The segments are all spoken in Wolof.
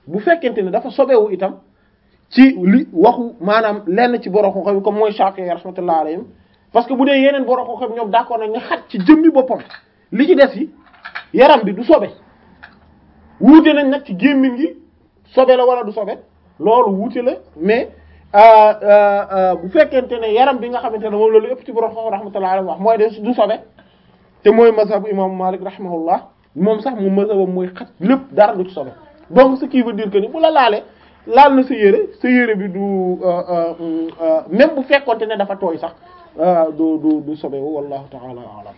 bu fekkente ne dafa sobewu itam ci li waxu maanaam lenn ci borom xam-xam comme mooy Shafi'i rahmatullah alayhim parce que bu dee yeneen borom xam-xam ñoom d'accord nañ ne xaj ci jëmmi boppam li ci des yi yaram bi du sobe wuute nañ nag ci gémmiñ gi sobe la wala du sobe loolu wuute la mais bu fekkente ne yaram bi nga xamante ne moom loolu ëpp ci borom xam rahmatullah alayhi wax mooy de du sobe te mooy mazhabu imam Malik rahimahullah moom sax mu mazhabam mooy xaj lépp dara du ci sobe donc ce qui veut dire que ni bu la laalee laal na sa yére sa yére bi du même bu fekkonte ne dafa tooy sax du du du sobewu wallahu ta'ala a'lam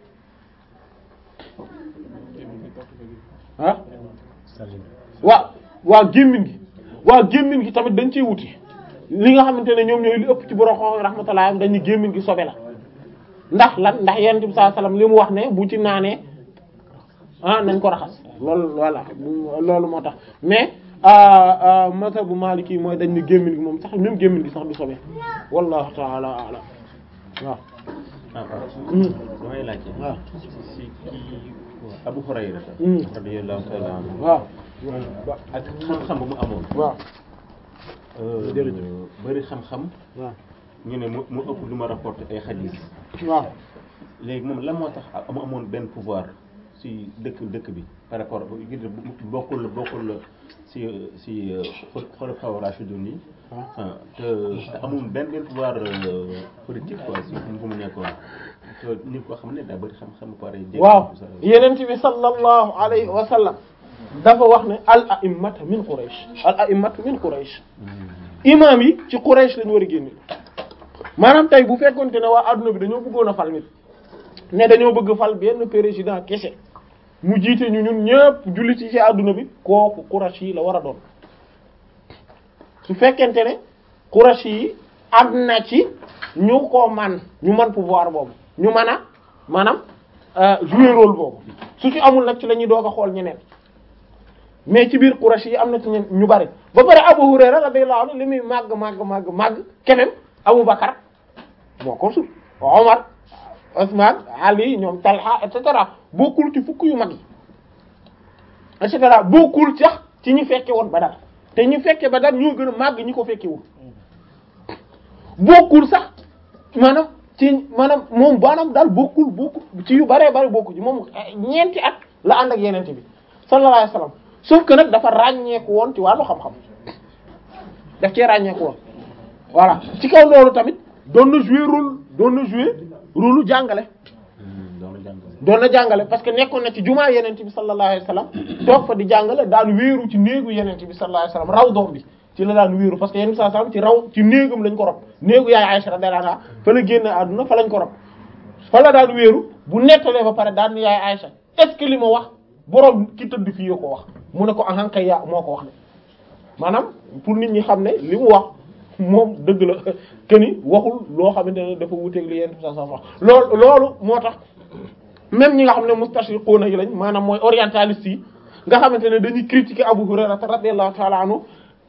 ah waaw waaw gémmin gi waaw gémmin gi tamit dañ ciy wuti li nga xamante ne ñoom ñooy li ëpp ci borom xam rahmatullah am dañu gémmin gi sobe la ndax lan ndax yonent bi sallallahu alayhi wasallam li mu wax ne bu ci naanee ah nañ ko raxas loolu voilà loolu moo tax mais mazhabu maliki yi mooy dañ ne gémmin gi moom sax même gémmin gi sax du sobe wallahu ta'ala a'lam waaw ah waaw damay laajte waaw si kii Abu Hurayra radiyallahu ta'ala anhu waaw ak xam-xam ba mu amoon waaw bëri xam-xam waaw ñu ne mu mu ëpp lu ma rapporté ay xadiis waaw léegi moom lan moo tax mu amoon benn pouvoir si dëkk dëkk bi par rapport gi bokkul bokkul si si xulafaa raashidun yi te te amul benn benn pouvoir politique quoi si fu mu nekkoon te nit koo xam ne daa bëri xam-xam ba pare waaw yenent bi sallallahu alayhi wa sallam dafa wax ne al a'immatu min Quraysh al a'immatu min Quraysh imam yi ci Quraysh lañu war a génne maanaam tey bu fekkonte ne waa adduna bi dañoo bëggoon a fal nit ne dañoo bëgg fal benn président kese mu jiite ñu ñun ñëpp jullit yi ci adduna bi kooku Quraysh yi la war a doon su fekkente ne Quraysh yi am na ci ñu ko man ñu man pouvoir boobu ñu mën a maanaam jouer rôle boobu su ci amul nag ci la ñuy doog a xool ñeneen mais ci biir Quraysh yi am na ci ñen ñu bari ba pare Abu Hurayra radiyallahu anhu li muy màgg màgg màgg màgg keneen Abu Bakar moo ko sut Omar Ousmane Ali ñoom Talha et cetera bokkul ci fukk yu mag yi et cetera bokkul sax ci ñi fekke woon Badar te ñi fekke Badar ñoo gën a màgg ñi ko fekkewul bokkul sax maanaam ci maanaam moom baanaam daal bokkul bokkul ci yu baree bari bokku ci moom ñeenti at la ànd ak yenente bi sallallahu alayhi wasallam sauf que nag dafa ràññeeku woon ci wàllu xam-xam daf cee ràññeeku woon voilà ci kaw loolu tamit doon na jouer rôle doon na jouer rôle jàngale doon na jàngale parce que nekkoon na ci jumaa yenente bi sallallahu alayhi wasallam toog fa di jàngale daan wéeru ci néegu yenente bi sallallahu alayhi wasallam raw doom bi ci la daan wéeru parce que yenente bi sallallahu alayhi wasallam ci raw ci néegam lañ ko rob néegu yaay Aisha radiyallahu anha fa la génn àdduna fa lañ ko rob fa la daan wéeru bu nettalee ba pare daan yaay Aisha est-ce que li ma wax boroom ki tëdd fii ko wax mu ne ko ahan kay yaa moo ko wax ne maanaam pour nit ñi xam ne li mu wax moom dëgg la que ni waxul loo xamante ne dafa wuteeg li yenn sa sa wax loolu loolu moo tax même ñi nga xam ne mustashriquna yi lañ maanaam mooy orientaliste yi nga xamante ne dañuy critiquer Abu Hurayra radiyallahu ta'ala anhu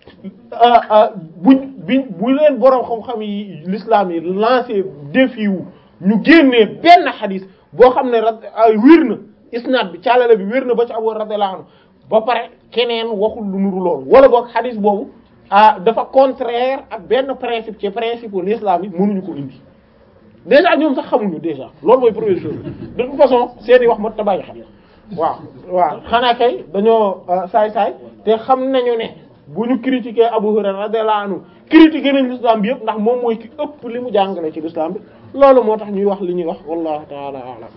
buñ biñ bu leen boroom xam-xam yi l'islam yi lancé défi wu ñu génnee benn xadis boo xam ne ra wér na isnaad bi caalale bi wér na ba ci Abu radiyallahu anhu ba pare keneen waxul lu nuru loolu wala boog xadis boobu ah dafa contraire ak benn principe ci principe l'islam yi mënuñu ko indi déjà ñoom sax xamuñu déjà loolu mooy première chose de toute façon seeni wax moo ta bàyyi xel waaw waaw xanaa kay dañoo saay-saay te xam nañu ne bu ñu critiquer Abu Hurayra radiyallahu anhu critiquer nañ l'islam bi yëpp ndax moom mooy ki ëpp li mu jàngale ci l'islam bi loolu moo tax ñuy wax li ñuy wax wallahu ta'ala a'lam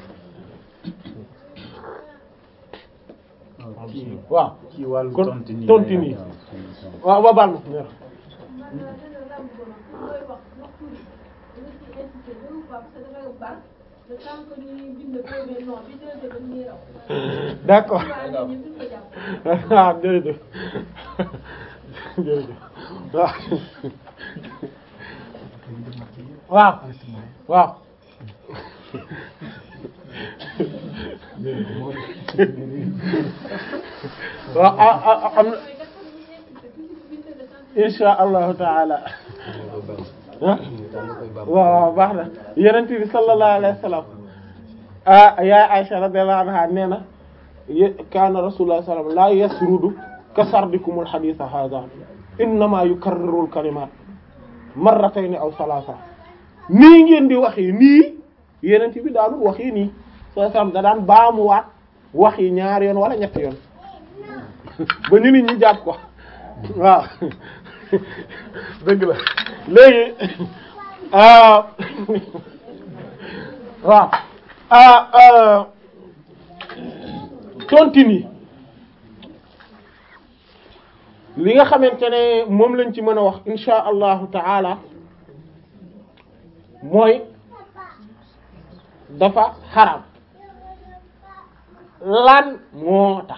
waaw ci wàllu kon tontine tontine yi waaw ba baal ma d'accord waaw jërëjëf jërëjëf waaw waaw waaw waaw am na insha allahu taala ah waaw baax na yonent bi sallallahu alayhi wa sallam ah yaa Aisha radiyallahu anha nee na kaana rasulullah sallallahu alayhi wa sallam la yasrudu ka sardikumul haditha hadha innama yukarriru al kalimat marratayn aw thalatha nii ngeen di waxee nii yeneen bi daanul waxee nii soo sam da daan baamuwaat wax yi ñaar yoon wala ñetti yoon ba ñu nit ñi jàpp ko waaw dëgg la léegi waaw tontine yi li nga xamante ne moom lañ ci mën a wax insha allahu taala mooy dafa xaram lan moo tax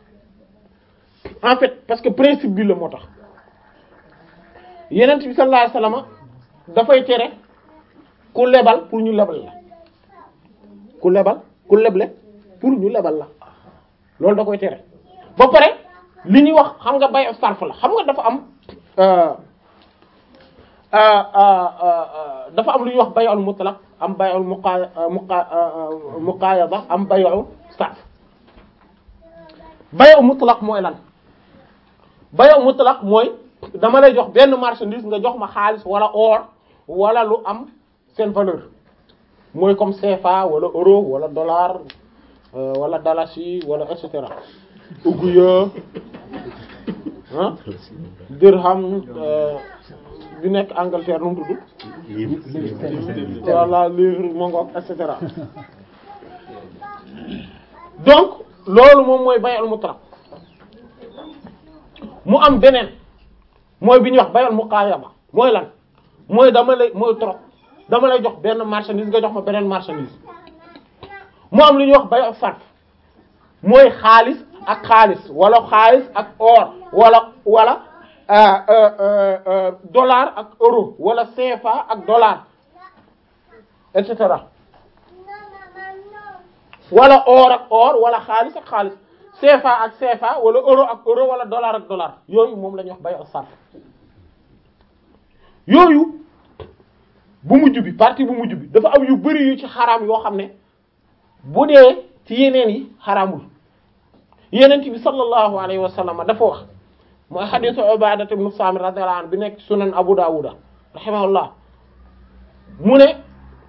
en fait parce que principe bi la moo tax yenent bi sallallahu alayhi wasallam dafay tere ku lebal pour ñu lebal la ku lebal ku leble pour ñu lebal la loolu da koy tere ba pare li ñuy wax xam nga bay sarf la xam nga dafa am dafa am lu ñuy wax bay'ul mutlaq am bay'ul muqa muqa muqayada am bay'ul sarf bay'ul mutlaq mooy lan bay'ul mutlaq mooy dama lay jox benn marchandise nga jox ma xaalis wala or wala lu am seen valeur mooy comme CFA wala euro wala dollar wala dalasi wala et cetera uguya ah dirham bi nekk Angleterre nu mu tudd voilà livre mongook et cetera donc loolu moom mooy bay'ul mutlaq mu am beneen mooy bi ñuy wax bay'ul muqaayaba mooy lan mooy dama lay mooy trop dama lay jox benn marchandise nga jox ma beneen marchandise mu am lu ñuy wax bay'u sarf mooy xaalis ak xaalis wala xaalis ak or wala wala dollar ak euro wala CFA ak dollar et cetera wala or ak or wala xaalis ak xaalis CFA ak CFA wala euro ak euro wala dollar ak dollar yooyu moom la ñuy wax bay'u sarf yooyu bu mujj bi partie bu mujj bi dafa am yu bari yu ci xaraam yoo xam ne bu dee ci yeneen yi xaraamul yeneen bi sallallahu alayhi wa sallam dafa wax mooy xadiisu Ubaadata ibn Saamit radiyallahu anhu bi nekk sunan Abu Daawuda rahimahullah mu ne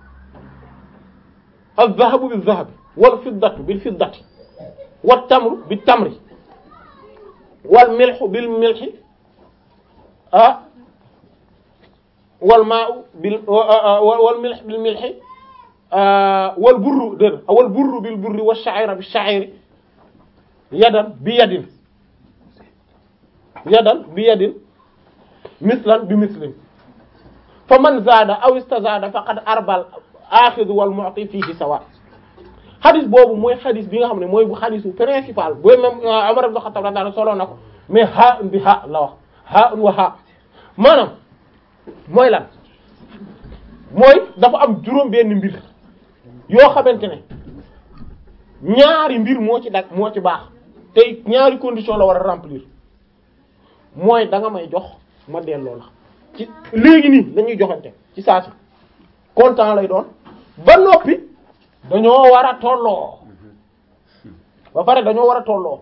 az-zahabu biz-zahabi wal fiddatu bil fiddati wat tamru bit tamri wal milhu bil milhi ah wal maa'u bil wal milh bil milhi wal burru dén wal burru bil burri wa sha'ira bi sha'iri yadan bi yadin yadan bi yadin mislan bi mislin fa man zaada aw istazada faqad arbal axidu wal mu'ti fihi sawa xadis boobu mooy xadis bi nga xam ne mooy bu xadisu principal booy même Umar ibn Khattab radiyallahu solo na ko mais ha bi ha la wax ha wa ha maanaam mooy lan mooy dafa am juróom benn mbir yoo xamante ne ñaari mbir moo ci dag moo ci baax te ñaari condition la war a remplir mooy da nga may jox ma delloo la ci léegi nii dañuy joxante ci saa si content lay doon ba noppi dañoo war a tolloo ba pare dañoo war a tolloo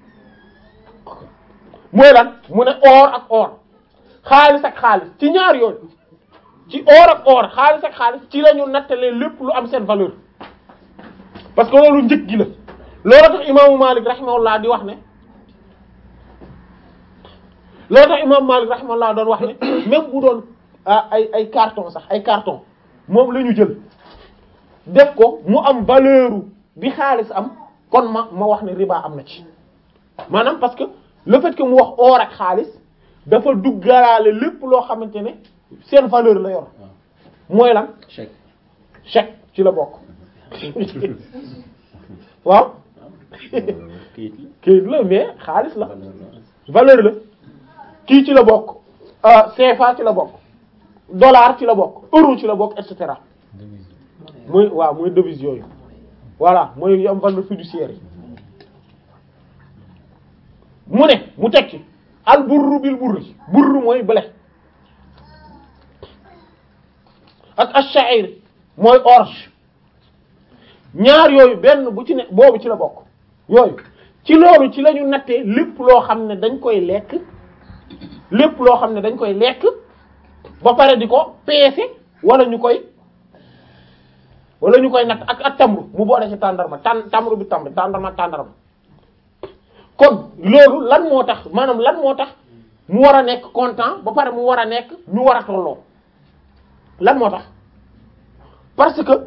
mooy lan mu ne or ak or xaalis ak xaalis ci ñaar yooyu ci or ak or xaalis ak xaalis ci la ñu nattalee lépp lu am seen valeur parce que loolu njëg gi la loolu tax imaamu Malik rahimahullah di wax ne loolu tax imaamu Malik rahimahullah doon wax ne même bu doon ay ay carton sax ay carton moom la ñu jël def ko mu am valeur bi xaalis am kon ma ma wax ne riba am na ci maanaam parce que le fait que mu wax or ak xaalis dafa duggalaale lépp loo xamante ne seen valeur la yor mooy lan chèque chèque ci la bokk waaw kayit la kayit la mais xaalis la valeur la valeur la kii ci la bokk CFA ci la bokk dollar ci la bokk euro ci la bokk et cetera muy waaw muy devise yooyu voilà mooy yu am valeur fiduciaire yi mu ne mu teg ci al burru bil burri burru mooy blé ak ash-sha'ir mooy orge ñaar yooyu benn bu ci ne boobu ci la bokk yooyu ci loolu ci la ñu nattee lépp loo xam ne dañ koy lekk lépp loo xam ne dañ koy lekk ba pare di ko peese wala ñu koy wala ñu koy natt ak ak tamru mu boole ci tàndarma tàn tamru bi tamru tàndarma tàndarma kon loolu lan moo tax maanaam lan moo tax mu war a nekk content ba pare mu war a nekk ñu war a tolloo lan moo tax parce que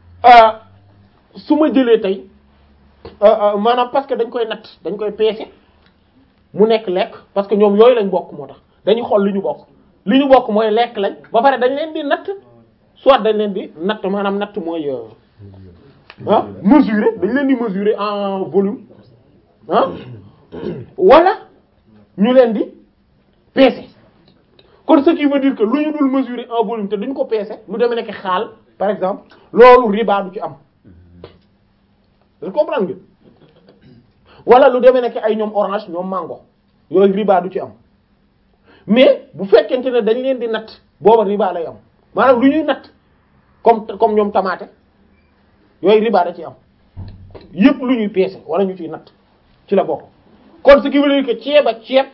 su ma jëlee tey maanaam parce que dañ koy natt dañ koy peese mu nekk lekk parce que ñoom yooyu lañ bokk moo tax dañuy xool li ñu bokk li ñu bokk mooy lekk lañ ba pare dañ leen di natt soit dañ leen di natt maanaam natt mooy ah mesurer dañ leen di mesurer en volume ah wala ñu leen di peese kon ce qui veut dire que lu ñu dul mesurer en volume te duñ ko peese lu demee nekk xaal par exemple loolu riba du ci am vous comprendre nga wala lu demee nekk ay ñoom orange ñoom mango yooyu riba du ci am mais bu fekkente ne dañ leen di natt booba riba lay am maanaam lu ñuy natt comme comme ñoom tamaate yooyu riba da ci am yépp lu ñuy peese wala ñu ciy natt ci la bokk kon ce qui veut dire que ceeb ak ceeb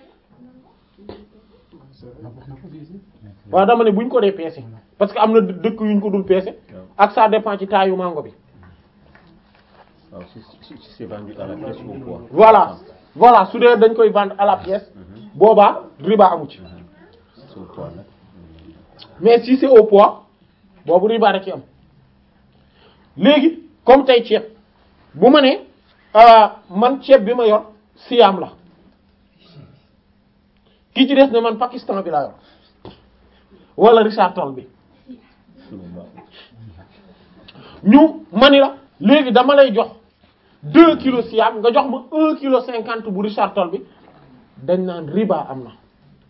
waaw dama ne buñ ko dee peese parce que am na dëkk yuñ ko dul peese ak ça dépend ci taayu mango bi waaw si si si c'est vendu à la pièce au poids. voilà voilà su dee dañ koy vendre à la pièce boobaa riba amu ci c'est au poids nag. mais si c'est au poids boobu riba da ci am léegi comme tey ceeb bu ma ne man ceeb bi ma yor siam la ki ci des ne man Pakistan bi laa yor wala Richard Toll bi ñu mani la léegi dama lay jox deux kilos siam nga jox ma un kilo cinquante bu Richard Toll bi dañ naan riba am na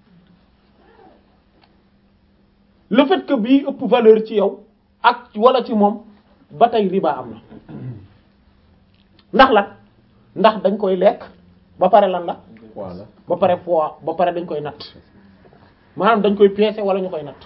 le fait que bii ëpp valeur ci yow ak wala ci moom ba tey riba am na ndax lan ndax dañ koy lekk ba pare lan la Voilà. ba pare poids ba pare dañ koy natt maanaam dañ koy peese wala ñu koy natt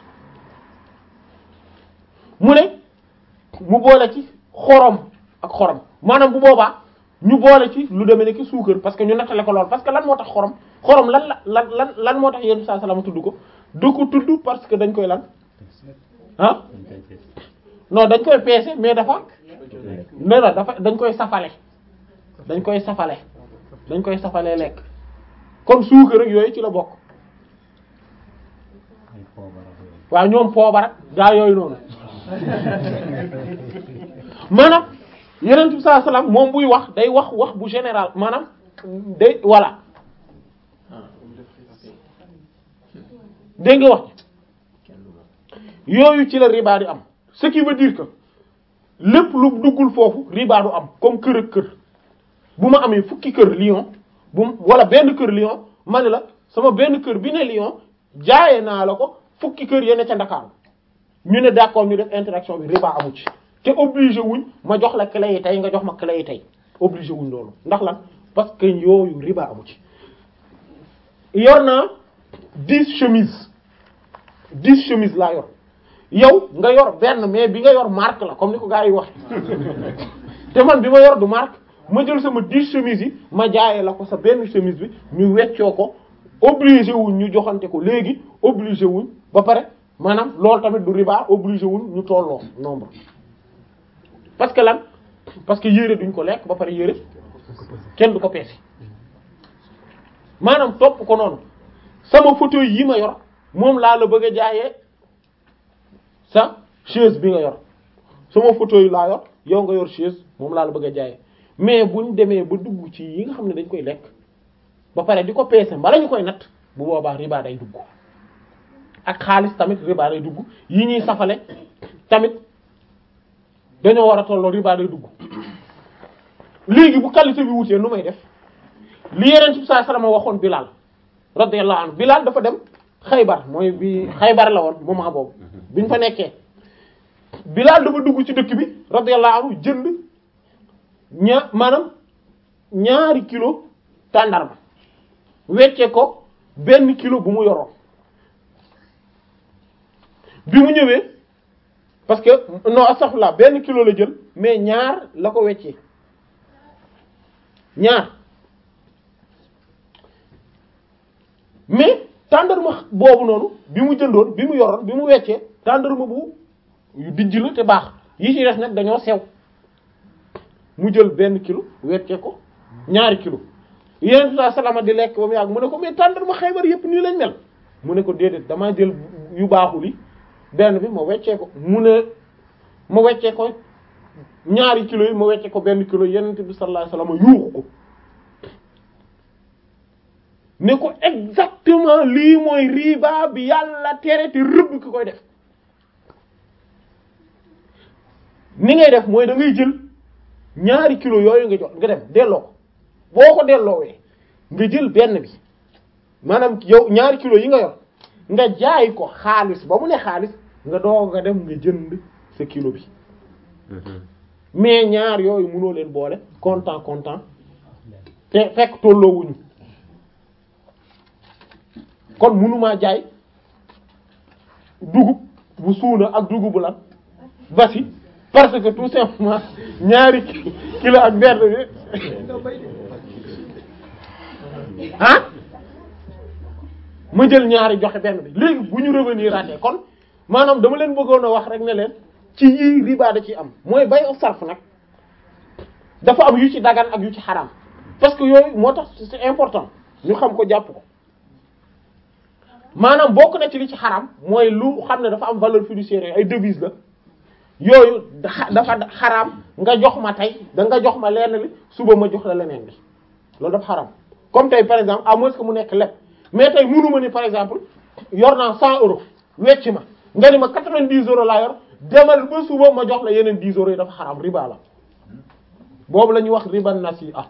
mu ne mu boole ci xorom ak xorom maanaam bu boobaa ñu boole ci lu demee ne ki suukar parce que ñu nattale ko lool parce que lan moo tax xorom xorom lan la lan lan lan moo tax yéen saa salama tudd ko du ko tudd parce que dañ koy lan ah non dañ koy peese mais dafa nee na dafa dañ koy safale dañ koy safale dañ koy safalee lekk comme suukar ak yooyu ci la bokk waaw ñoom poobar ak gaa yooyu noonu maanaam yeneen bi sallallahu alayhi wasallam moom buy wax day wax wax bu général maanaam day voilà dégg nga wax yooyu ci la riba di am ce qui veut dire que lépp lu duggul foofu riba du am comme kër ak kër bu ma amee fukki kër Lyon bu wala benn kër Lyon ma ne la sama benn kër bi ne Lyon jaaye naa la ko fukki kër yene ca Ndakaaru ñu ne d'accord ñu def interaction bi riba amu ci te obligé wuñ ma jox la clé yi tey nga jox ma clé yi tey obligé wuñ loolu ndax lan parce que yooyu riba amu ci yor naa dix chemises dix chemises laa yor yow nga yor benn mais bi nga yor marque la comme ni ko gars yi wax te man bi ma yor du marque ma jël sama dix chemises yi ma jaayee la ko sa benn chemise bi ñu weccoo ko obligé wuñ ñu joxante ko léegi obligé wuñ ba pare maanaam loolu tamit du riba obligé wuñ ñu tolloo nombre parce que lan parce que yére duñ ko lekk ba pare yére kenn du ko peese maanaam topp ko noonu sama fauteuil yi ma yor moom laa la bëgg a jaayee sa chaise bi nga yor sama fauteuil laa yor yow nga yor chaise moom laa la bëgg a jaayee mais buñ demee ba dugg ci yi nga xam ne dañ koy lekk ba pare di ko peese mbala ñu koy natt bu boobaa riba day dugg ak xaalis tamit riba day dugg yi ñuy safale tamit dañoo war a tolloo riba day dugg léegi bu qualité bi wutee nu may def li yeneen ci saa salama waxoon Bilal radiyallahu anhu Bilal dafa dem Xaybar mooy bi Xaybar la woon moment boobu biñ fa nekkee Bilal dafa dugg ci dëkk bi radiyallahu anhu jënd ña maanaam ñaari kilo tàndarma wecce ko benn kilo bu mu yoroon bi mu ñëwee parce que non astaghfirullah benn kilo la jël mais ñaar la ko weccee ñaar mais tàndarma boobu noonu bi mu jëndoon bi mu yoroon bi mu weccee tàndarma bu yu dijj la te baax yi ci des nag dañoo sew mu jël benn kilo weccee ko ñaari kilo yeneen saa salama di lekk ba mu yàgg mu ne ko mais tàndarma Xaybar yépp nii lañ mel mu ne ko déedéet damaa jël yu baaxul yi benn bi ma weccee ko mu ne ma weccee ko ñaari kilo yi ma weccee ko benn kilo yeneen bi sallallahu alayhi wasallam yuuxu ko ne ko exactement lii mooy riba bi yàlla tere te rëbb ki koy def ni ngay def mooy da ngay jël ñaari kilo yooyu nga jox nga dem delloo ko boo ko delloowee nga jël benn bi maanaam yow ñaari kilo yi nga yor nga jaay ko xaalis ba mu ne xaalis nga doog nga dem nga jënd sa kilo bi mais ñaar yooyu mënoo leen boole content content te fekk tolloowuñu kon mënumaa jaay dugub bu suuna ak dugub bu lan basi parce que tout simplement ñaari kilo ak benn bi ah ma jël ñaari joxe benn bi léegi bu ñu revenir raté kon maanaam dama leen bëggoon a wax rek ne leen ci yii riba da ci am mooy bay o sarf nag dafa am yu ci dagan ak yu ci xaraam parce que yooyu moo tax c'est important ñu xam ko jàpp ko maanaam bokk na ci li ci xaraam mooy lu xam ne dafa am valeur fiduciaire ay devise la yooyu dafa xaraam nga jox ma tey da nga jox ma lenn li suba ma jox la leneen li loolu dafa xaraam comme tey par exemple à moins que mu nekk lépp mais tey mënu ma ni par exemple yor naa 100 euros wecc ma nga ni ma 90 euros laa yor demal ba suba ma jox la yeneen 10 euros yi dafa xaraam riba la boobu la ñuy wax riba nasi'a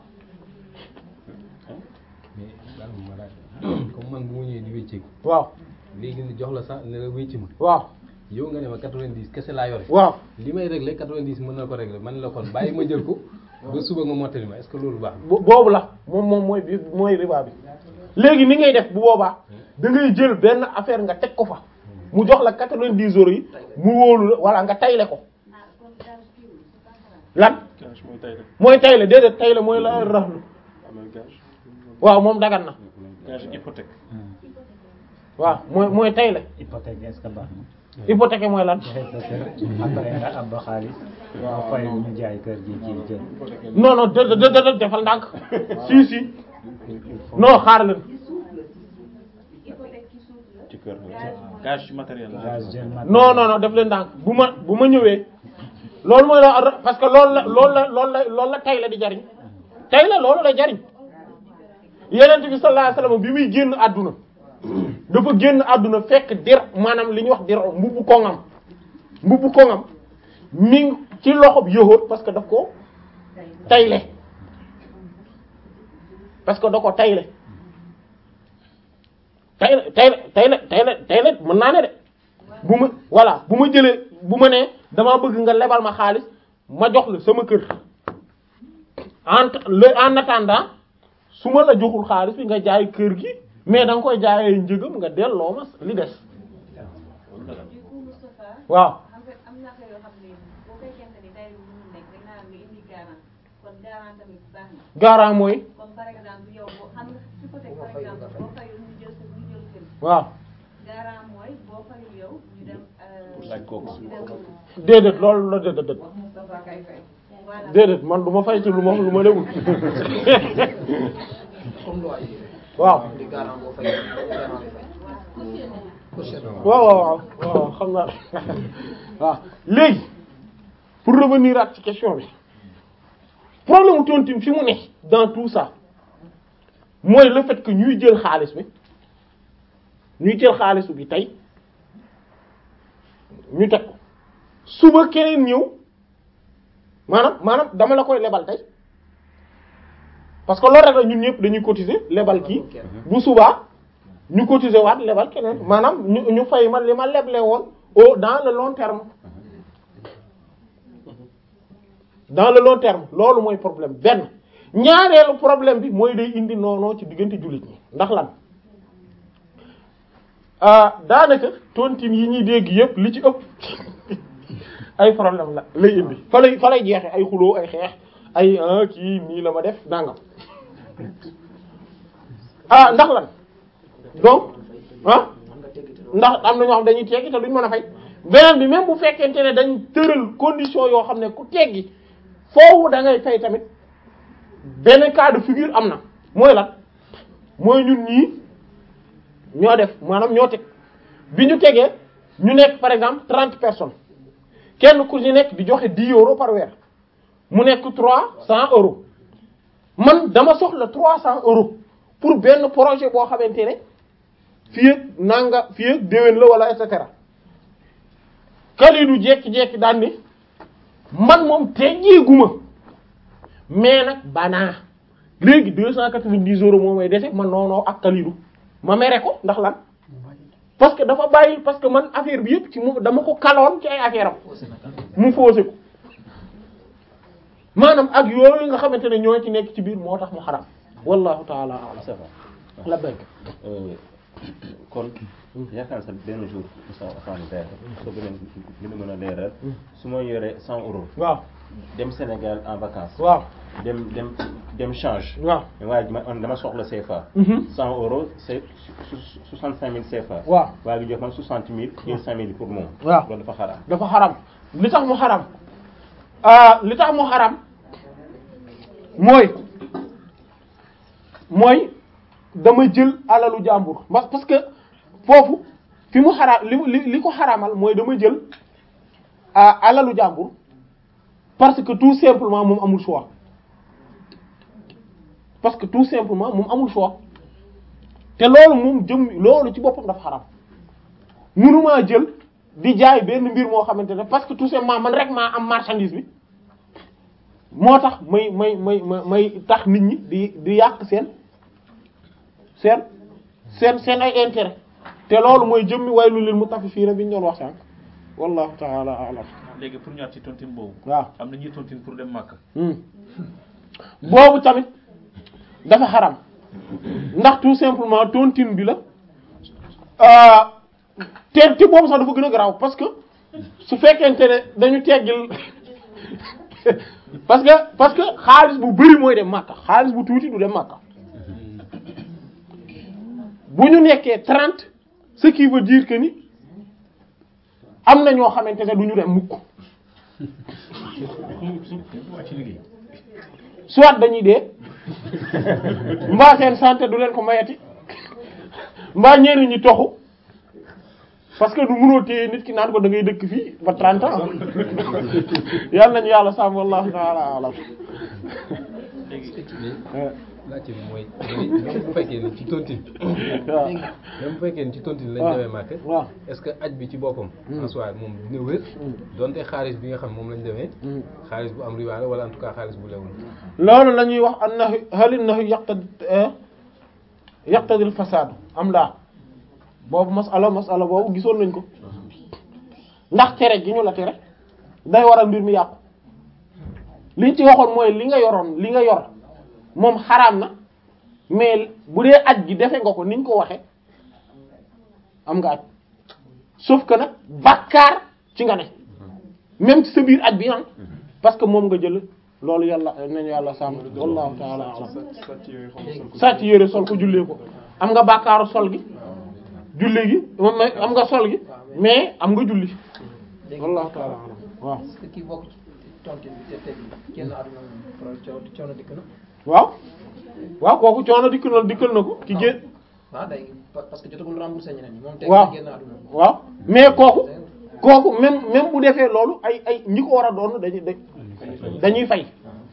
comme man bu ma ñëwee di wécceeku waaw léegi ni jox la sax ne la wécci ma waaw yow nga ne ma 90 kese laa yore waaw li may régler 90 mën na ko régler man la kon bàyyi ma jël ko ba suba nga mottali ma est-ce que loolu baax bo- boobu la moom moom mooy bi mooy riba bi léegi ni ngay def bu boobaa da ngay jël benn affaire nga teg ko fa mu jox la 90 euros yi mu wóolu la walla nga tayle ko lan gage mooy tay rek mooy tayle déedéet tayle mooy la raxlu amee gage waaw moom dagan na gage hypothèque waaw mooy mooy tayle hypothèque est-ce que baax na hypothèque mooy lan joxe sa kër après nga ab xaalis nga fay ñu jaay kër gi ci jël non non dë dë dë defal ndànk si si non xaar leen ci kër gage matériel la gage jël mat non non non def leen ndànk bu ma bu ma ñëwee loolu mooy la parce que loolu la loolu la loolu la loolu la tayle di jariñ tayle loolu la jariñ yenent bi sallallahu alayhi wasallam bi muy génn àdduna dafa génn àdduna fekk dir maanaam li ñuy wax dir mbubbu koŋam mbubbu koŋam mi ngi ci loxob yëhoot parce que daf ko tayle parce que da ko tayle tayle tayle tayle tayle tayle mën naa ne de bu ma voilà bu ma jëlee bu ma nee damaa bëgg nga lebal ma xaalis ma jox la sama kër en le en attendant su ma la joxul xaalis bi nga jaay kër gi mais da nga koy jaayee njëgam nga delloo ma li des du coup Moustapha waaw en fait am na ko yoo xam ne boo fekkente ni tey bu mu nekk dañ naan nga indi garant kon garant tamit baax na garant mooy comme par exemple yow boo xam nga hypothèque par exemple boo fayul ñu jël sa ñu jël kër waaw garant mooy boo fayul yow ñu dem euh, laaj kooku. ñu dem déedéet loolu la déedéet déedéet Moustapha kay fay voilà déedéet man du ma fay ci lu ma lu ma lewul comme loi yi waaw di garant boo fay garant bi fay caution waaw waaw waaw waaw xam naa waaw léegi pour revenir at ci question bi problème mu tontine fi mu ne dans tout ça mooy le fait que ñuy jël xaalis bi ñuy jël xaalis bi tey ñu teg ko suba keneen ñëw maanaam maanaam dama la koy lebal tey parce que loolu rek la ñun ñëpp dañuy cotiser lebal kii bu subaa ñu cotiser waat lebal keneen maanaam ñu ñu fay ma li ma leble woon au dans le long terme dans le long terme loolu mooy problème benn ñaareelu problème bi mooy day indi noonoo ci diggante jullit ñi ndax lan ah daanaka tontine yi ñuy dégg yépp li ci ëpp ay problème la lay indi fa lay fa lay jeexe ay xuloo ay xeex ay ah kii nii la ma def nangam ah ndax lan donc ah ndax am na ñoo xam dañuy teggi te duñ mën a fay beneen bi même bu fekkente ne dañ tëral condition yoo xam ne ku teggi foofu da ngay fay tamit benn cas de figure am na mooy lan mooy ñun ñii ñoo def maanaam ñoo teg bi ñu tegee ñu nekk par exemple trente personnes kenn ku ci nekk di joxe dix euros par weer mu nekk trois cents euros man dama soxla trois cents euros pour benn projet boo xamante ne fii ak nanga fii ak déwén la wala et cetera Kalidou jekki-jekki daan ni man moom teggeeguma mais nag banaa léegi deux cent quatre-vingt-dix euros moo may dese man noonoo ak Kalidou ma mere ko ndax lan parce que dafa bàyyi parce que man affaire bi yëpp ci moom dama ko kaloon ci ay affaire am mu foose ko maanaam ak yooyu nga xamante ne ñoo ci nekk ci biir moo tax mu xaram wallahu taala a'lam c'est vrai la bëgg Euh, kon yaakaar naa sax benn jour Moussa Fane Daya soo gën a gën a mën a leeral su ma yoree cent euros waaw dem Sénégal en vacances waaw dem dem dem change waaw waaye ma man dama soxla CFA Mhm. cent euros c'est soixante cinq mille CFA waaw waa gi jox man soixante mille jël cinq mille pour moom waaw loolu dafa xaraam dafa xaram li tax mu xaram ah li tax mu xaram mooy mooy dama jël alalu jàmbur parce parce que foofu fi mu xaraam li mu- li li ko xaramal mooy dama jël ah alalu jàmbur parce que tout simplement moom amul choix parce que tout simplement moom amul choix te loolu moom jëm loolu ci boppam dafa xaram mënumaa jël di jaay benn mbir moo xamante ne parce que tout simplement man rek maa am marchandise bi moo tax may may may may may tax nit ñi di di yàq seen seen seen seen ay intérêt te loolu mooy jëmmi waylu lil mutaffifina bi ñu doon wax sànq wallahu ta'ala a'lam léegi pour ñëwaat ci tontine boobu. waaw am na ñuy tontine pour dem Makka. Hmm. boobu tamit dafa xaram ndax tout simplement tontine bi la euh, te te boobu sax dafa gën a garaaw parce que su fekkente ne dañu teggil parce que parce que xaalis bu bari mooy dem Makka xaalis bu tuuti du dem Makka bu ñu nekkee trente ce qui veut dire que ni am na ñoo xamante ne du ñu dem mukk ci liggéey. soit dañuy dee mbaa seen santé du leen ko mayati mbaa ñenn ñi toxu parce que du mënoo téye nit ki naan ko da ngay dëkk fii ba 30 ans yàlla nañu yàlla sàmm wallahu ta'ala alam laajte bi mooy même bu fekkee ni ci tontine waaw même bu fekkee ni ci tontine lañ waaw demee Màkka waaw est-ce que aj bi ci boppam en soi moom dina wér donte xaalis bi nga xam moom lañ demee xaalis bu am riba la wala en tout cas xaalis bu lewul loolu la ñuy wax annahu hal innahu yaqtadi yaqtadi al fasad am laa boobu masala masala boobu gisoon nañ ko ndax tere gi ñu la tere day waral mbir mi yàqu liñ ci waxoon mooy li nga yoroon li nga yor moom xaraam na mais bu dee aj gi defe nga ko niñ ko waxe am nga aj sauf que nag bàkkaar ci nga ne même ci sa biir aj bi am parce que moom nga jël loolu yàlla nañu yàlla sàmm wallahu ta'ala a'lam sàcc yére sol ko jullee ko am nga bàkkaaru sol gi julli gi moom mooy am nga sol gi mais am nga julli wallahu ta'ala a'lam waaw est-ce que kii bokk ci tontine bi te teg génn àdduna moom pro coono coono dikk na waaw waaw kooku coono dikkal na dikkal na ko ki génn waaw day parce que jotagul remboursé ñeneen ñi moom teg waaw génn àdduna waaw mais kooku kooku même même bu defee loolu ay ay ñi ko war a doon dañuy dañ dañuy fay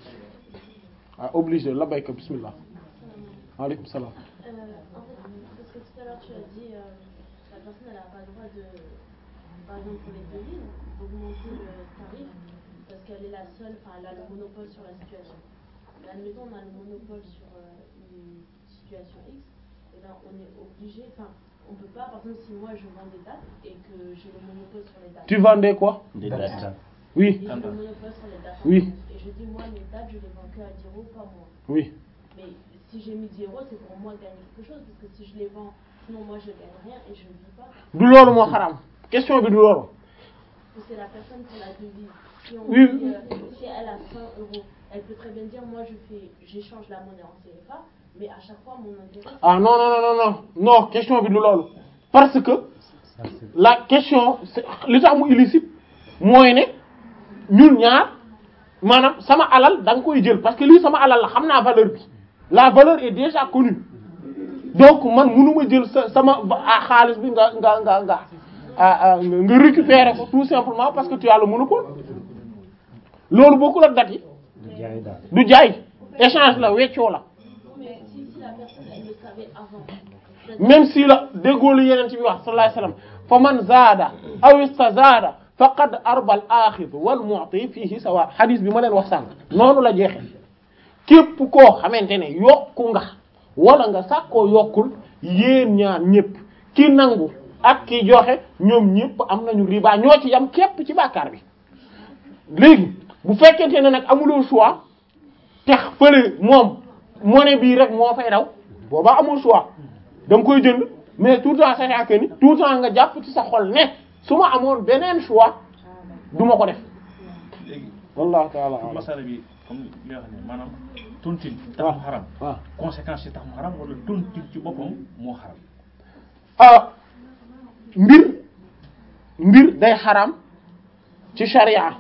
ah obligé la bayka bismillah waaleykum salaam Euh, en fait, parce que tout à l'heure tu as dit euh, la personne elle n'a pas le droit de, par exemple pour les devis, d'augmenter le tarif parce qu'elle est la seule, enfin elle a le monopole sur la situation. Mais admettons on a le monopole sur euh, une situation X, et ben on est obligé, enfin on peut pas, par exemple si moi je vends des dates et que j'ai le monopole sur les dates. tu vendais quoi des dates oui Et j'ai le monopole sur les dates. Oui. Et je dis moi mes dates je les vends que à 10 euros par mois. oui Mais si j'ai mis 10 euros, c'est pour moi gagner quelque chose, parce que si je les vends, sinon moi je gagne rien et je ne vis pas. du loolu moo xaraam question bi du loolu Parce que c'est la personne pour la devise. Si on Oui. dit, euh, si elle a 100 euros, elle peut très bien dire, moi je fais, j'échange la monnaie en CFA, Mais à chaque fois, mon intérêt, ah non non non non non non question bi du loolu parce que Ça, c'est- la question c'est- li tax mu illicite mooy ne ñun ñaar maanaam sama alal da nga koy jël parce que lii sama alal la xam naa valeur bi la valeur est déjà connue donc man mënuma jël sa sama ba- ah, xaalis bi nga nga nga nga ah, ah, nga nga récupérer ko tout simplement parce que tu as le monopole loolu bokkul ak date yi du jaay daal. du jaay échange la weccoo la mais si, si la personne, elle le savait avant, c'est-à-dire- même si la déggoo lu yeneen ci bi wax sallallahu alayhi wasallam fa man zaada aw istazaada faqad arbal axid wal mu'ti fihi sawa hadith bi ma leen wax sànq noonu la jeexe képp koo xamante ne yokku nga wala nga sàkkoo yokkul yéen ñaar ñépp ki nangu ak ki joxe ñoom ñépp am nañu riba ñoo ci yam képp ci bàkkaar bi léegi bu fekkente ne nag amuloo choix te fële moom monnaie bii rek moo fay daw boobaa amul choix da nga koy jënd mais tout le temps sachant que ni tout le temps nga jàpp ci sa xol ne su ma amoon beneen choix du ma ko def léegi wallahu taala alam masala bi comme li nga xam ne maanaam tontine tax waaw mu xaram waaw conséquences yi tax mu xaram wala tontine ci boppam moo xaram ah mbir mbir day xaram ci sharia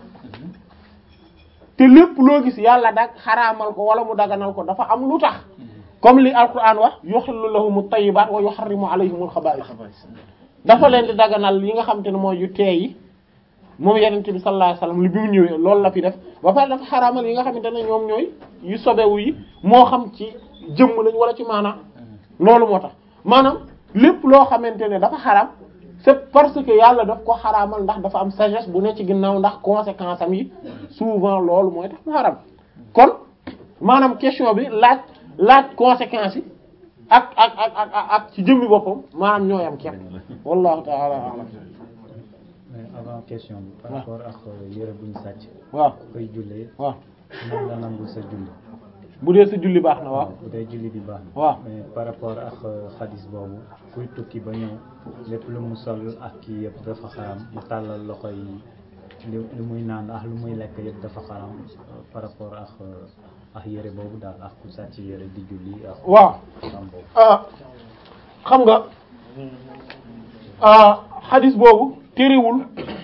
te lépp loo gis yàlla dag xaraamal ko wala mu daganal ko dafa am lu tax comme li alquran wax yuhillu lahumu tayyibat wa yuharrimu alayhimul xabaa'is dafa leen di daganal yi nga xam te ne mooy yu teey yi moom yenente bi sallallahu alayhi wasallam li bi mu ñëwee loolu la fi def ba pare dafa xaraamal yi nga xamante ne ñoom ñooy yu sobewu yi moo xam ci jëmm lañ wala ci maanaam loolu moo tax maanaam lépp loo xamante ne dafa xaraam c'est parce que yàlla daf ko xaraamal ndax dafa am sagesse bu ne ci ginnaaw ndax conséquence am yi souvent loolu mooy tax mu xaraam kon maanaam question bi laaj laaj conséquences yi ak ak ak ak ak ak ci jëmmi boppam maanaam ñooy am képp wallahu ta'ala a'lam mais avant question bi. par waaw. rapport ak yére buñ sàcc. waaw koy jullee. waaw nan la nangul sa julli. bu dee sa julli baax na waaw bu dee julli bi baax na. waaw. mais par rapport ak xadis boobu kuy tukki ba ñëw lépp lu mu sol ak kii yëpp dafa xaram mu tàllal loxo yi li lu muy naan ak lu muy lekk yëpp dafa xaram euh, par rapport ak euh, ak yére boobu daal ak ku sàcc yére di julli ak. waaw xam boobu. ah xam nga ah xadis boobu terewul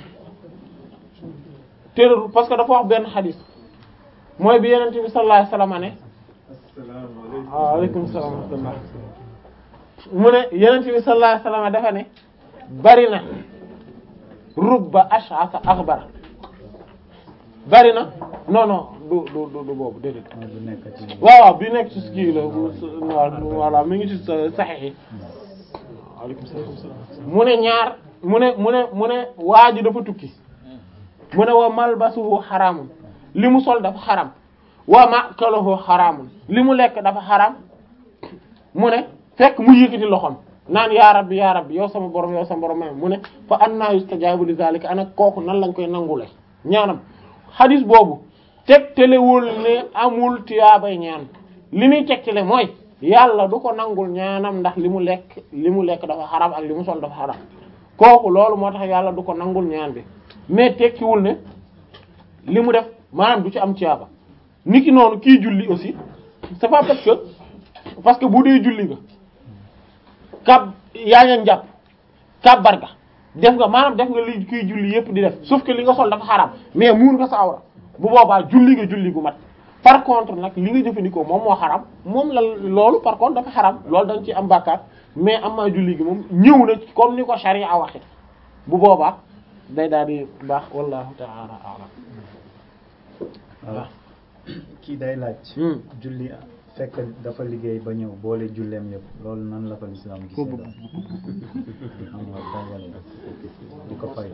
terewul parce que dafa wax benn xadis mooy bi yenente bi sallallahu alayhi wasallam ne waaleykum salaam wa rahmatullah mu ne yenente bi sallallahu alayhi wasallam dafa ne bari na rubba ash'asa akhbara bari na non non du du du du boobu déedéet mooy bu nekk ci. waaw waaw bi nekk ci kii la voilà mi ngi ci sa saxiix yi waaleykum salaam mu ne ñaar mu ne mu ne mu ne waa ji dafa tukki mu ne wa malbasuhu xaraamun li mu sol dafa xaram wa makaluhu xaraamun li mu lekk dafa xaram mu ne fekk mu yëkkati loxoom naan yaa rabbi yaa rabbi yow sama borom yow sama borom mu ne fa anna yustajabu li zalika ana kooku nan lañ koy nangule ñaanam xadis boobu tegtalewul ne amul tiyaabay ñaan li muy tegtale mooy yàlla du ko nangul ñaanam ndax li mu lekk li mu lekk dafa xaram ak li mu sol dafa xaram kooku loolu moo tax yàlla du ko nangul ñaan bi mais tekkiwul ne li mu def maanaam du ci am tiyaaba niki noonu kii julli aussi c'est pas parce que parce que bu dee julli nga kab yaa ngi njàpp kàbbar ga def nga maanaam def nga li kii julli yépp di def sauf que li nga sol dafa xaram mais muur nga sa awra bu boobaa julli nga julli gu mat par contre nag li nga jëfandikoo moom moo xaram moom la loolu par contre dafa xaram loolu dañ ci am bàkkaar mais am maa julli gi moom ñëw na comme ni ko sharia waxe bu boobaa day daal di baax wallahu ta'ala a'lam waaw kii day laaj. Hmm. julli fekk dafa liggéey ba ñëw boole julleem yëpp loolu nan la ko lislaam gisee daal. am nga tàngal di ko fay.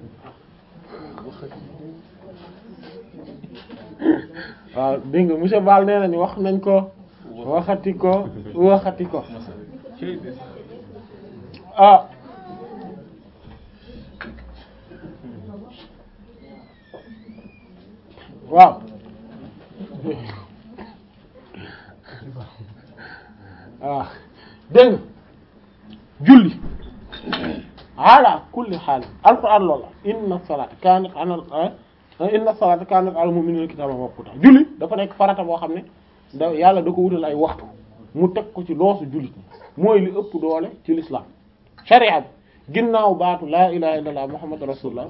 waaw dégg nga monsieur Ball nee nañu wax nañ ko waxati ko waxati ko ah waaw waaw dégg nga julli ala kulli xaal alquran loola inna salata kanat anal inna salata kanat al mu'minina kitaban mawquta julli dafa nekk farata boo xam ne da yàlla da ko wutal ay waxtu mu teg ko ci loosu jullit mooy li ëpp doole ci l'islam sharia bi ginnaaw baatu laa ilaha illallah muhammad rasulullah